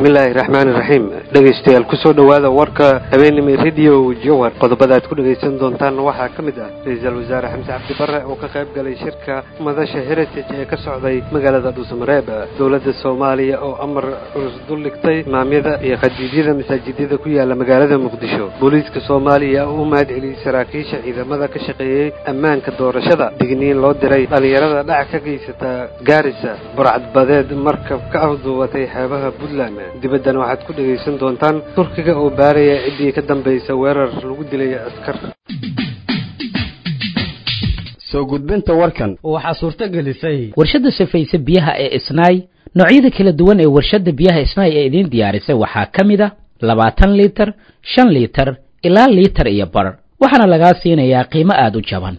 bismillaahi raxmaani raxiim dhegaystayaal kusoo dhowaada warka habeenimo radio jowar qodobada aad ku dhegaysan doontaan waxaa ka mid ah ra-iisul wasaare xamse cabdi barre oo ka qayb galay shirka madasha heritage ee ka socday magaalada dhuusamareeb dowladda soomaaliya oo amar culus dul dhigtay imaamyada iyo khadiidyada masaajidyada ku yaala magaalada muqdisho booliiska soomaaliya oo u mahad celiyey saraakiisha ciidamada ka shaqeeyey ammaanka doorashada digniin loo diray dhallinyarada dhac ka geysata gaarisa burcadbadeed markab ka afduubatay xeebaha puntland dibaddana waxaad ku dhegaysan doontaan turkiga oo baaraya ciddii ka dambaysa weerar lagu dilay askar soo gudbinta warkan waxaa suurto gelisay warshadda safayse biyaha ee isnaay noocyada kala duwan ee warshadda biyaha isnaay ee idiin diyaarisay waxaa ka mid a labaatan liitar shan liitar ilaa liitar iyo bar waxaana lagaa siinayaa qiimo aada u jaban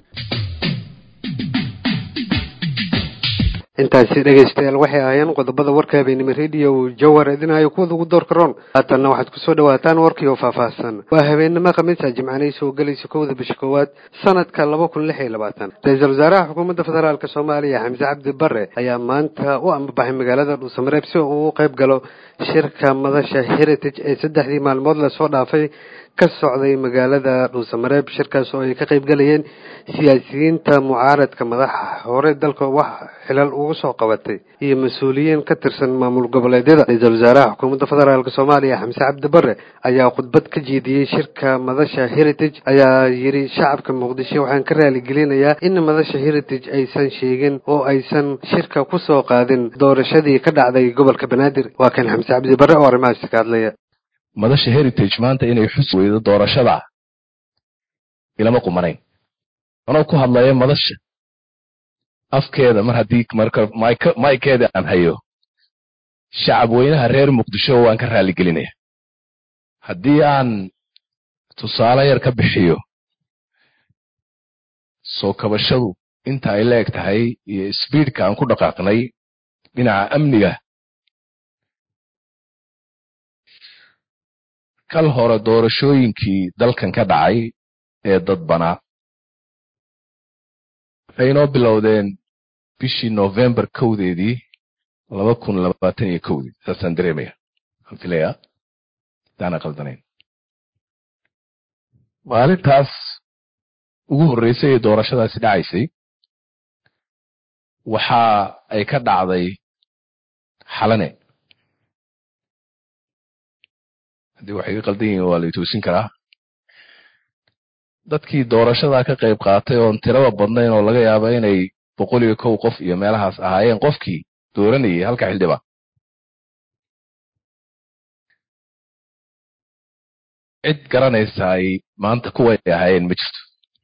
intaasi dhegaystayaal waxay ahaayeen qodobada warka habeenimo radio jawar idinayo kuwada ugu doorka roon haatanna waxaad kusoo dhawaataan warkii oo faahfaahsan waa habeenimo khamiisa jimcanay soo gelaysa kowda bisha koowaad sanadka laba kun lix iyo labaatan ra-iisul wasaaraha xukuumadda federaalk soomaaliya xamse cabdi bare ayaa maanta u ambabaxay magaalada dhuusamareeb si uu u qayb galo shirka madasha heritage ee saddexdii maalmood lasoo dhaafay ka socday magaalada dhuusamareeb shirkaas oo ay ka qayb galayeen siyaasiyiinta mucaaradka madaxa hore dalka wax xilal ugu soo qabatay iyo mas-uuliyiin ka tirsan maamul goboleedyada ra-iisul wasaaraha xukuumadda federaalk soomaaliya xamse cabdi bare ayaa khudbad ka jeediyey shirka madasha heritage ayaa yidhi shacabka muqdisho waxaan ka raaligelinayaa in madasha heritage aysan sheegin oo aysan shirka ku soo qaadin doorashadii ka dhacday gobolka banaadir waa kan xamse cabdi bare oo arrimahaasi ka hadlaya madasha heritage maanta inay xus weydo doorashada ilama qumanayn anoo ku hadlaya madasha afkeeda mar haddii marka maykeeda aan hayo shacab weynaha reer muqdisho waan ka raaligelinaya haddii aan tusaale yar ka bixiyo soo kabashadu inta ay la eg tahay iyo sbiidka aan ku dhaqaaqnay dhinaca amniga kal hore doorashooyinkii dalkan ka dhacay ee dadbanaa waxay inoo bilowdeen bishii novembar kowdeedii laba kun labaatan iyo kowdii saasaan dareemaya waxaan filayaa hadaana qaldanayn maalintaas ugu horreysay ee doorashadaasi dhacaysay waxa ay ka dhacday xalane haddii waxay ka qaldan yihiin waa la itoosin karaa dadkii doorashadaa ka qayb qaatay oon tiraba badnayn oo laga yaaba inay boqol iyo kow qof iyo meelahaas ahaayeen qofkii dooranayay halka xildhibaan cid garanaysa ay maanta kuway ahaayeen ma jirto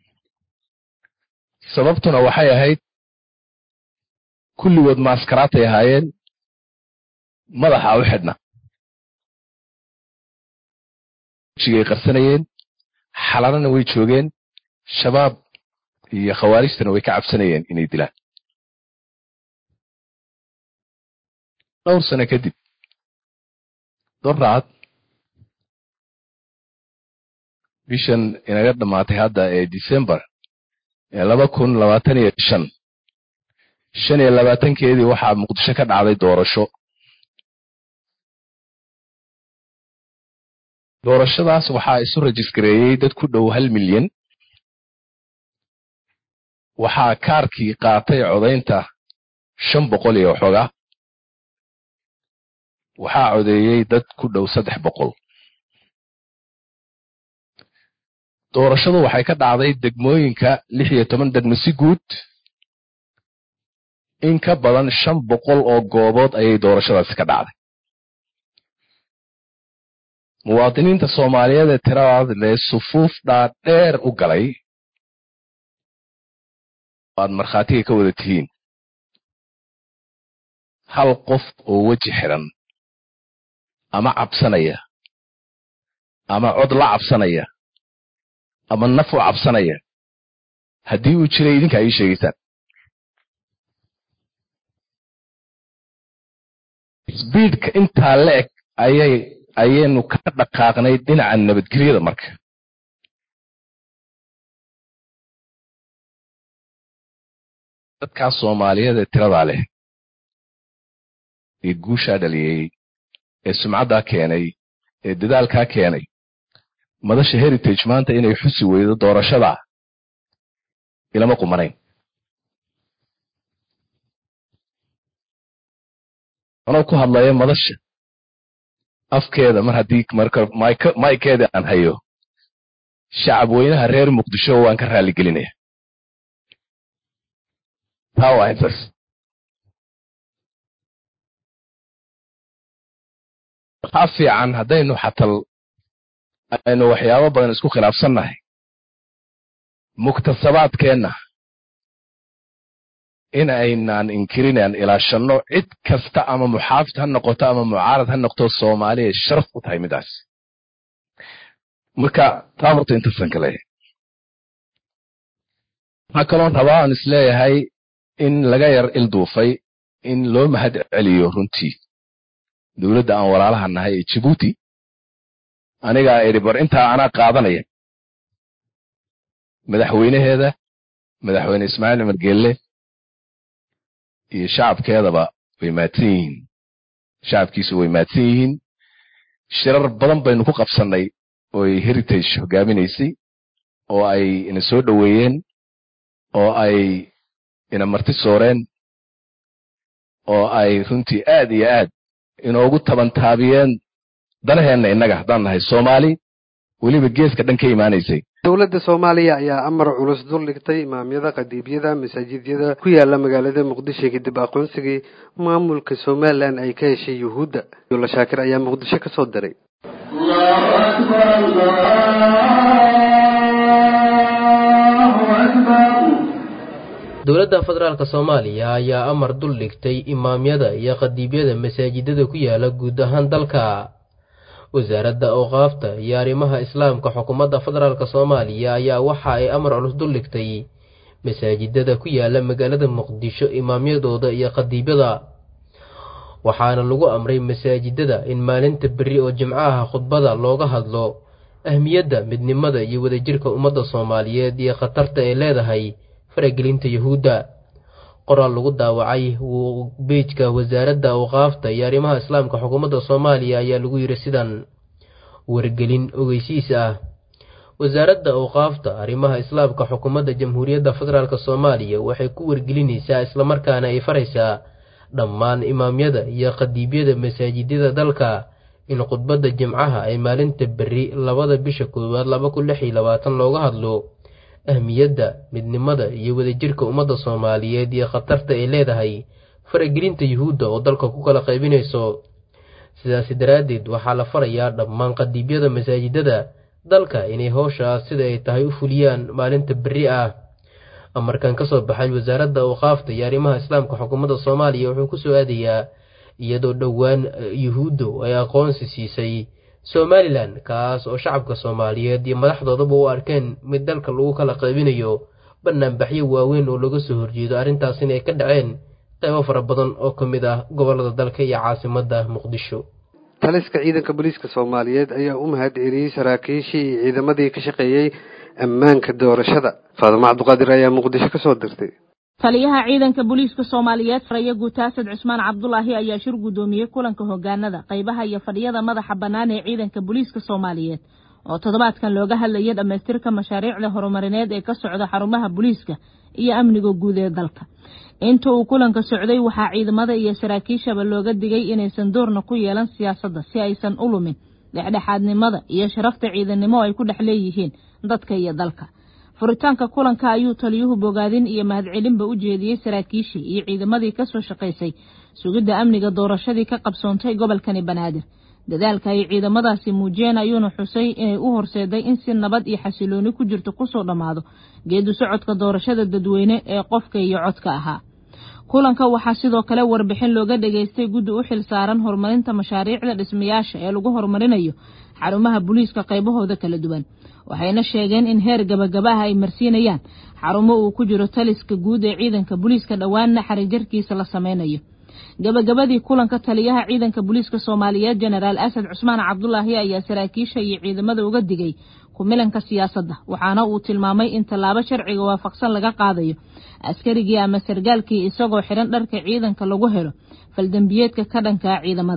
sababtuna waxay ahayd kulligood maaskaraatay ahaayeen madaxa u xidhna wejigay qarsanayeen xalanana way joogeen shabaab iyo khawaarijtana way ka cabsanayeen inay dilaan dhowr sano kadib doraad bishan inaga dhammaatay hadda ee december ee laba kun labaatan iyo shan shan iyo labaatankeedii waxaa muqdisho ka dhacday doorasho doorashadaas waxaa isu rajisgareeyey dad ku dhow hal milyan waxaa kaarkii qaatay codaynta shan boqol iyo waxoogaa waxaa codeeyey dad ku dhow saddex boqol doorashadu waxay ka dhacday degmooyinka lix iyo toban degmo si guud in ka badan shan boqol oo goobood ayay doorashadaasi ka dhacday muwaadiniinta soomaaliyeed ee tiradaad lee sufuuf dhaadheer u galay aad markhaatiga ka wada tihiin hal qof oo weji xidhan ama cabsanaya ama cod la cabsanaya ama naf u cabsanaya haddii uu jiray idinka ay ii sheegaysaan sbiidka intaa la eg ayay ayaynu ka dhaqaaqnay dhinaca nabadgelyada marka dadkaas soomaaliyeed ee tiradaa leh ee guushaa dhaliyey ee sumcaddaa keenay ee dadaalkaa keenay madasha heritage maanta inay xusi weydo doorashadaa ilama qumanayn anoo ku hadlaya madasha afkeeda mar haddii marka maykeeda aan hayo shacab weynaha reer muqdisho waan ka raaligelinaya taa waa intaas waxaa fiican haddaynu xatal aynu waxyaabo badan isku khilaafsannahay muktasabaadkeenna in aynaan inkirinaan ilaashanno cid kasta ama muxaafid ha noqoto ama mucaarad ha noqto soomaaliya sharaf u tahay midaas marka taa horta intasan ka leeyahay waxaa kaloon rabaa aan isleeyahay in laga yar ilduufay in loo mahad celiyo runtii dowladda aan walaalaha nahay ee jibuuti anigaa idhi bar intaa anaa qaadanaya madaxweynaheeda madaxweyne ismaaciil cumar geelle iyo shacabkeedaba way maadsan yihiin shacabkiisu way maadsan yihiin shirar badan baynu ku qabsannay oo ay heritage hogaaminaysay oo ay ina soo dhoweeyeen oo ay ina marti sooreen oo ay runtii aad iyo aad inoogu tabantaabiyeen danaheenna innaga haddaan nahay soomaali weliba geeska dhan ka imaanaysay dowladda soomaaliya ayaa amar culus dul dhigtay imaamyada qadiibyada masaajidyada ku yaala magaalada muqdisho kadib aqoonsigii maamulka somalilan ay ka heshay yuhuudda yola shaakir ayaa muqdisho ka soo diray dowladda federaalk soomaaliya ayaa amar dul dhigtay imaamyada iyo qadiibyada masaajidada ku yaala guud ahaan dalka wasaaradda awqaafta iyo arrimaha islaamka xukuumadda federaalk soomaaliya ayaa waxa ay amar culus dul dhigtay masaajidada ku yaala magaalada muqdisho imaamyadooda iyo qadiibyada waxaana lagu amray masaajidada in maalinta berri oo jimcaha khudbada looga hadlo ahmiyadda midnimada iyo wadajirka ummadda soomaaliyeed iyo khatarta ay leedahay faragelinta yuhuudda qoraal lagu daawacay beejka wasaaradda awqaafta iyo arrimaha islaamka xukuumadda soomaaliya ayaa lagu yidhi sidan wargelin ogeysiis ah wasaaradda awqaafta arrimaha islaamka xukuumadda jamhuuriyadda federaalk soomaaliya waxay ku wargelinaysaa islamarkaana ay faraysaa dhammaan imaamyada iyo qadiibyada masaajidyada dalka in khudbadda jimcaha ay maalinta berri labada bisha koowaad laba kun lix iyo labaatan looga hadlo ahmiyadda midnimada iyo wadajirka ummadda soomaaliyeed iyo khatarta ay leedahay faragelinta yuhuudda oo dalka ku kala qaybinayso sidaasi daraaddeed waxaa la farayaa dhammaan qadiibyada masaajidada dalka inay howshaas sida ay tahay u fuliyaan maalinta berri ah amarkan ka soo baxay wasaaradda awqaafta iyo arrimaha islaamka xukuumadda soomaaliya wuxuu ku soo aadayaa iyadoo dhowaan yuhuuddu ay aqoonsi siisay somalilan kaas oo shacabka soomaaliyeed iyo madaxdoodaba u arkeen mid dalka lagu kala qaybinayo banaanbaxyo waaweyn oo laga soo horjeedo arrintaas inay ka dhaceen qaybo fara badan oo ka mid ah gobollada dalka iyo caasimadda muqdisho taliska ciidanka booliiska soomaaliyeed ayaa u mahad celiyey saraakiishii iyo ciidamadii ka shaqeeyey ammaanka doorashada faadimo cabduqaadir ayaa muqdisho ka soo dirtay taliyaha ciidanka booliiska soomaaliyeed faraya guutaasad cusmaan cabdulaahi ayaa shir guddoomiyey kulanka hogaanada qaybaha iyo fadhiyada madaxa bannaan ee ciidanka booliiska soomaaliyeed oo toddobaadkan looga hadlayay dhammaystirka mashaariicda horumarineed ee ka socda xarumaha booliiska iyo amniga guud ee dalka inta uu kulanka socday waxaa ciidamada iyo saraakiishaba looga digay inaysan doorna ku yeelan siyaasadda si aysan u lumin dhexdhexaadnimada iyo sharafta ciidannimo ay ku dhex leeyihiin dadka iyo dalka furitaanka kulanka ayuu taliyuhu bogaadin iyo mahadcelinba u jeediyey saraakiishii iyo ciidamadii ka soo shaqaysay sugidda amniga doorashadii ka qabsoontay gobolkani banaadir dadaalka ay ciidamadaasi muujiyeen ayuuna xusay inay u horseeday in si nabad iyo xasilooni ku jirto kusoo dhammaado geedu socodka doorashada dadweyne ee qofka iyo codka ahaa kulanka waxaa sidoo kale warbixin looga dhageystay guddi u xil saaran horumarinta mashaariicda dhismayaasha ee lagu horumarinayo xarumaha booliiska qaybahooda kala duwan waxayna sheegeen in heer gabagabaha ay marsiinayaan xarumo uu ku jiro taliska guud ee ciidanka booliiska dhowaanna xarijarkiisa la sameynayo gabagabadii kulanka taliyaha ciidanka booliiska soomaaliyeed jenaraal asad cusmaan cabdulaahi ayaa saraakiisha iyo ciidamada uga digay kumilanka siyaasadda waxaana uu tilmaamay in tallaabo sharciga waafaqsan laga qaadayo askarigii ama sargaalkii isagoo xidhan dharka ciidanka lagu helo faldembiyeedka ka dhankaa ciidamada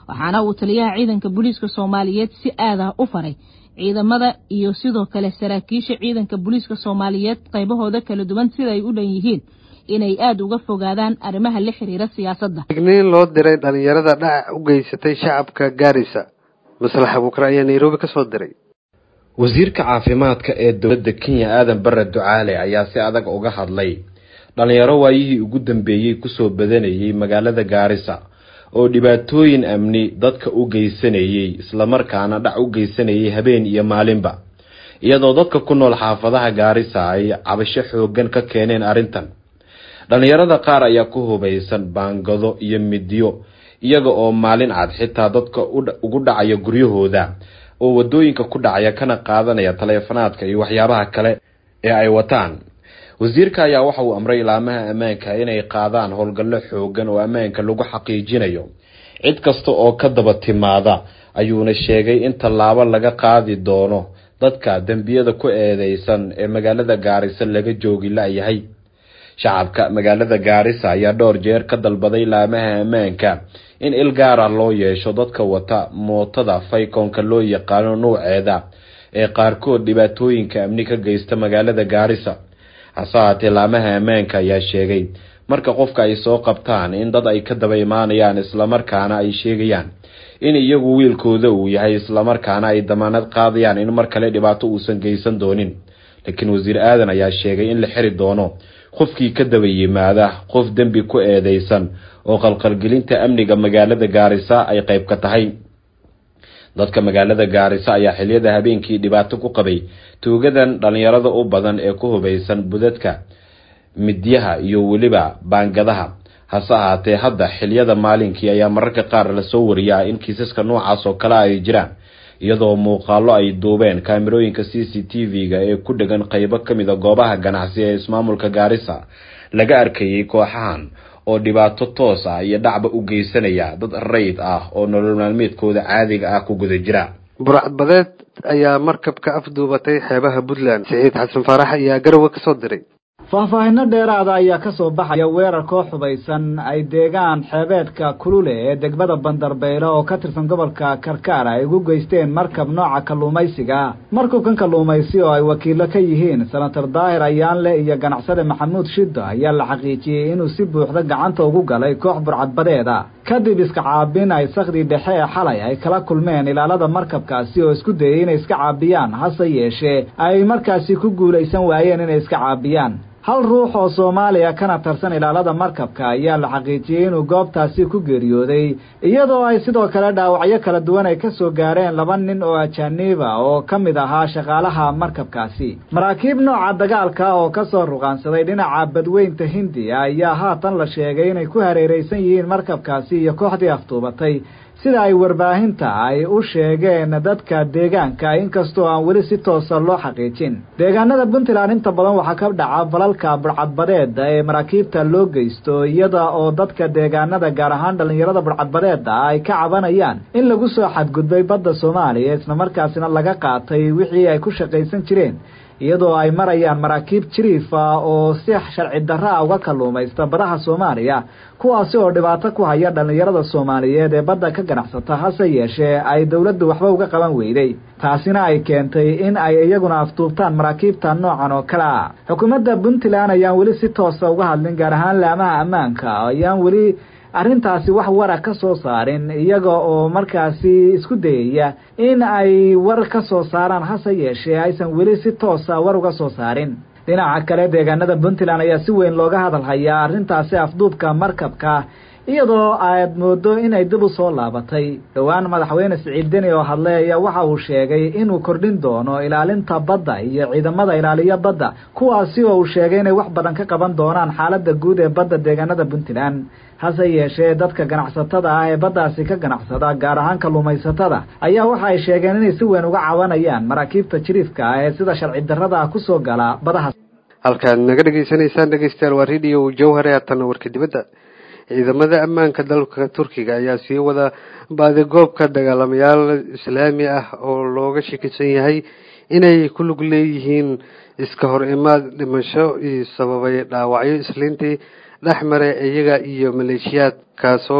waxaana uu taliyaha ciidanka booliiska soomaaliyeed si aadah u faray ciidamada iyo sidoo kale saraakiisha ciidanka booliiska soomaaliyeed qaybahooda kala duwan sida ay u dhan yihiin inay aada uga fogaadaan arrimaha la xiriira siyaasadda digniin loo diray dhalinyarada dhac u geysatay shacabka gaarisa maslax abuukar ayaa nairobi ka soo diray wasiirka caafimaadka ee dowladda kenya aadan bare ducaale ayaa si adag uga hadlay dhalinyaro waayihii ugu dambeeyey kusoo badanayay magaalada gaarisa oo dhibaatooyin amni dadka u geysanayay islamarkaana dhac u geysanayay habeen iyo maalinba iyadoo dadka ku nool xaafadaha gaarisa ay cabasho xoogan ka keeneen arrintan dhalinyarada qaar ayaa ku hubaysan baangado iyo midyo iyaga oo maalin cad xitaa dadka ugu dhacaya guryahooda oo wadooyinka ku dhacaya kana qaadanaya taleefanaadka iyo waxyaabaha kale ee ay wataan wasiirka ayaa waxa uu amray ilaamaha ammaanka inay qaadaan howlgallo xoogan oo ammaanka lagu xaqiijinayo cid kasta oo ka daba timaada ayuuna sheegay in tallaabo laga qaadi doono dadka dembiyada ku eedeysan ee magaalada gaarisa laga joogi la-yahay shacabka magaalada gaarisa ayaa dhowr jeer ka dalbaday ilaamaha ammaanka in il gaara loo yeesho dadka wata mootada faykoonka loo yaqaano nuuceeda ee qaarkood dhibaatooyinka amni ka geysta magaalada gaarisa hase haatee laamaha ammaanka ayaa sheegay marka qofka ay soo qabtaan in dad ay ka daba imaanayaan islamarkaana ay sheegayaan in iyagu wiilkooda uu yahay islamarkaana ay damaanad qaadayaan in mar kale dhibaato uusan geysan doonin laakiin wasiir aadan ayaa sheegay in la xiri doono qofkii ka daba yimaada qof dembi ku eedeysan oo qalqalgelinta amniga magaalada gaarisa ay qayb ka tahay dadka magaalada gaarisa ayaa xiliyada habeenkii dhibaato ku qabay tuugadan dhalinyarada u badan ee ku hubaysan budadka midyaha iyo weliba baangadaha hase ahaatee hadda xiliyada maalinkii ayaa mararka qaar lasoo wariyaa in kiisaska noocaas oo kale ay jiraan iyadoo muuqaalo ay duubeen kaamirooyinka c c t v-ga ee ku dhegan qeybo ka mid a goobaha ganacsi ee ismaamulka gaarisa laga arkayay kooxahan oo dhibaato toos ah iyo dhacba u geysanaya dad rayd ah oo nolol maalmeedkooda caadiga ah ku guda jira burcadbadeed ayaa markabka afduubatay xeebaha puntland siciid xasan faarax ayaa garowe ka soo diray faahfaahinno dheeraada ayaa ka soo baxaya weerar koo xubaysan ay deegaan xeebeedka kulule ee degmada bandarbeyle oo ka tirsan gobolka karkaar ay ugu geysteen markab nooca kalluumaysiga markubkan kalluumaysi oo ay wakiilo ka yihiin senator daahir ayaanle iyo ganacsade maxamuud shiddo ayaa la xaqiijiyey inuu si buuxda gacanta ugu galay koox burcadbadeeda kadib iska caabin ay sakhdii dhexe ee xalay ay kala kulmeen ilaalada markabkaasi oo isku dayay inay iska caabiyaan hase yeeshee ay markaasi ku guulaysan waayeen inay iska caabiyaan hal ruux oo soomaaliya kana tarsan ilaalada markabka ayaa la xaqiijiyey inuu goobtaasi ku geeriyooday iyadoo ay sidoo kale dhaawacyo kala duwan ay ka soo gaareen laba nin oo ajaaniiba oo ka mid ahaa shaqaalaha markabkaasi maraakiib nooca dagaalka oo ka soo ruqaansaday dhinaca badweynta hindiya ayaa haatan la sheegay inay ku hareeraysan yihiin markabkaasi iyo kooxdii aftuubatay sida ay warbaahinta ay u sheegeen dadka deegaanka inkastoo aan weli si toosa loo xaqiijin deegaanada puntland inta badan waxaa ka dhaca falalka burcadbadeeda ee maraakiibta loo geysto iyada oo dadka deegaanada gaar ahaan dhallinyarada burcadbadeeda ay ka cabanayaan in lagu soo xadgudbay badda soomaaliya islamarkaasina laga qaatay wixii ay ku shaqaysan jireen iyadoo ay marayaan maraakiib jiriifa oo si sharci darra a uga kalluumaysta badaha soomaaliya kuwaasi oo dhibaato ku haya dhallinyarada soomaaliyeed ee badda ka ganacsata hase yeeshee ay dowladdu waxba uga qaban weyday taasina ay keentay in ay iyaguna aftuubtaan maraakiibta noocan oo kale ah xukuumadda puntland ayaan weli si toosa uga hadlin gaar ahaan laamaha ammaanka ayaan weli arrintaasi wax wara ka soo saarin iyaga oo markaasi isku dayaya in ay war ka soo saaraan hase yeeshee aysan weli si toosa war uga soo saarin dhinaca kale deegaanada puntland ayaa si weyn looga hadal hayaa arrintaasi afduubka markabka iyadoo aad moodo inay dib u soo laabatay dhowaan madaxweyne siciid deni oo hadlay ayaa waxa uu sheegay inuu kordhin doono ilaalinta badda iyo ciidamada ilaaliya badda kuwaasi oo uu sheegay inay wax badan ka qaban doonaan xaaladda guud ee badda deegaanada puntland hase yeeshee dadka ganacsatada ah ee baddaasi ka ganacsada gaar ahaan kalluumaysatada ayaa waxa ay sheegeen inay si weyn uga cabanayaan maraakiibta jiriifka ah ee sida sharci darrada ah kusoo gala badaha halkaad naga dhegaysanaysaan dhegeystayaal waa radio jawhare haatana warka dibadda ciidamada ammaanka dalka turkiga ayaa sii wada baadigoobka dagaalamayaal islaami ah oo looga shakisan yahay inay ku lug leeyihiin iska hor imaad dhimasho iyo sababay dhaawacyo isliintii dhex mare iyaga iyo maleeshiyaad kaasoo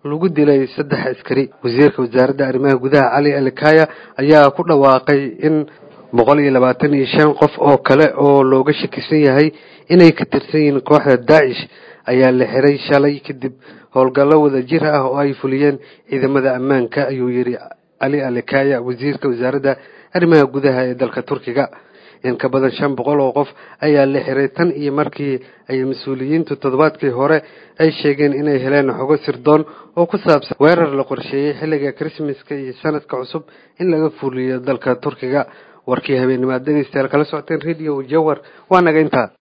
lagu dilay saddex askari wasiirka wasaaradda arrimaha gudaha cali alikaya ayaa ku dhawaaqay in boqol iyo labaatan iyo shan qof oo kale oo looga shakisan yahay inay ka tirsan yihiin kooxda daacish ayaa la xiray shalay kadib howlgallo wada jir ah oo ay fuliyeen ciidamada ammaanka ayuu yidhi cali alikaya wasiirka wasaaradda arrimaha gudaha ee dalka turkiga in ka badan shan boqol oo qof ayaa la xiray tan iyo markii ay mas-uuliyiintu toddobaadkii hore ay sheegeen inay heleen xogo sirdoon oo ku saabsan weerar la qorsheeyey xilliga krismaska iyo sanadka cusub in laga fuliyo dalka turkiga warkii habeenimaad dhegeystayaal kala socoteen radio jawar waa naga intaa